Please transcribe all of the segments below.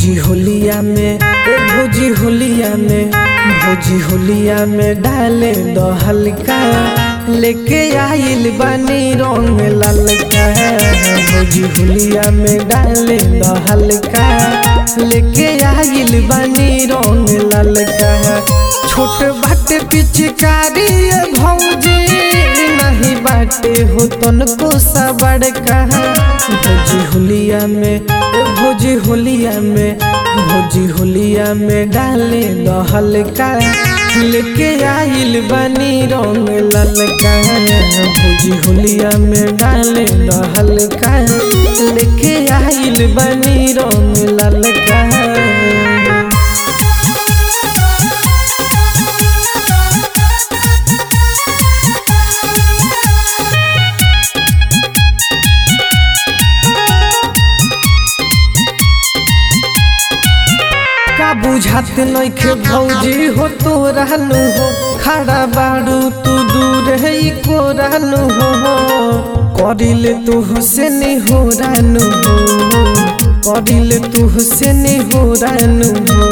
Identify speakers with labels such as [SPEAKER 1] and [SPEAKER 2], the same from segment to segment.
[SPEAKER 1] भौजी होलिया में ए भौजी होलिया में भौजी होलिया में डाले दो हल्का लेके आइल बानी रंग ललका भौजी होलिया में डाले दो हल्का लेके आइल बानी रंग ललका छोट बाटे पिचकारी ए भौजी नहीं बाटे हो तनको सा बड़का भौजी होलिया में ए भौजी होलिया में भौजी होलिया में डाले दो हल्का लेके आइल बनी रंग ललका भौजी होलिया में डाले दो हल्का लेके आइल बनी रंग ललका का बुझात नइखे भौजी हो तो रहनु हो खड़ा बाड़ू तू दूर है को रहनु हो करिले तू हुसैन हो रहनु हो करिले तू हुसैन हो रहनु हो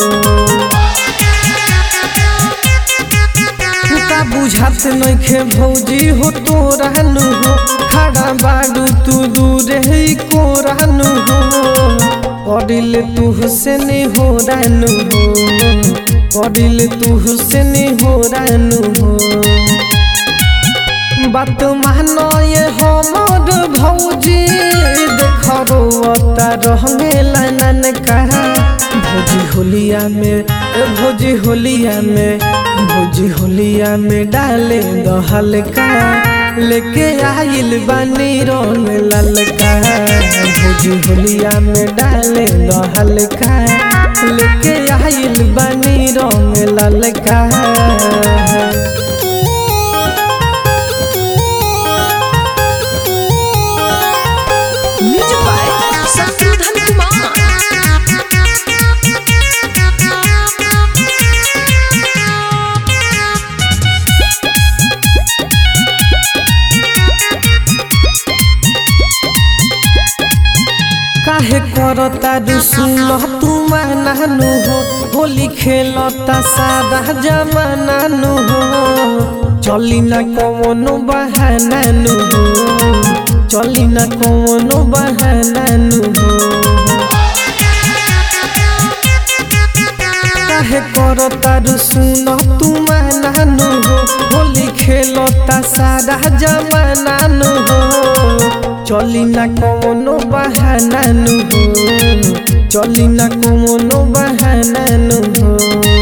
[SPEAKER 1] का बुझात नइखे भौजी हो तो रहनु हो खड़ा बाड़ू तू दूर है को रहनु हो करिल तू हुसैन हो रानू हो करिल तू हुसैन हो रानू हो बात मानो ये हमर भौजी देख रोता रहमेला नन कहा भौजी होलिया में ए भौजी होलिया में भौजी होलिया में डाले दो हल्का लेके आइल बानी रंग ललका भौजी होलिया में डाले दो हल्का लेके आइल बानी रंग ललका
[SPEAKER 2] म्यूजिक बाय शत्रुघ्न कुमार
[SPEAKER 1] काहे करता रुसुल तू मानानु हो होली खेलता सारा जमानानु हो चली ना कवनो बहानानु हो चली ना कवनो बहानानु हो काहे करता रुसुल तू मानानु हो होली खेलता सारा जमानानु हो चली ना कवनो बहानानु हो चली ना कवनो बहानानु हो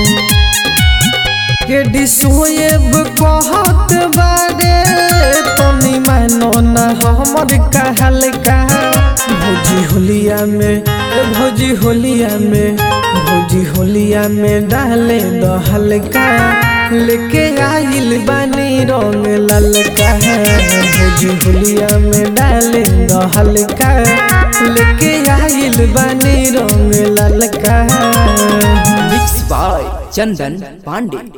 [SPEAKER 1] के डिसोएब कहत बारे तनी मानो ना हमर कहल का भौजी होलिया में ए भौजी होलिया में भौजी होलिया में डाले दो हल्का लेके आइल बानी रंग ललका भौजी होलिया में डाले दो हल्का लेके आइल बानी रंग ललका
[SPEAKER 3] मिक्स बाय चंदन पांडे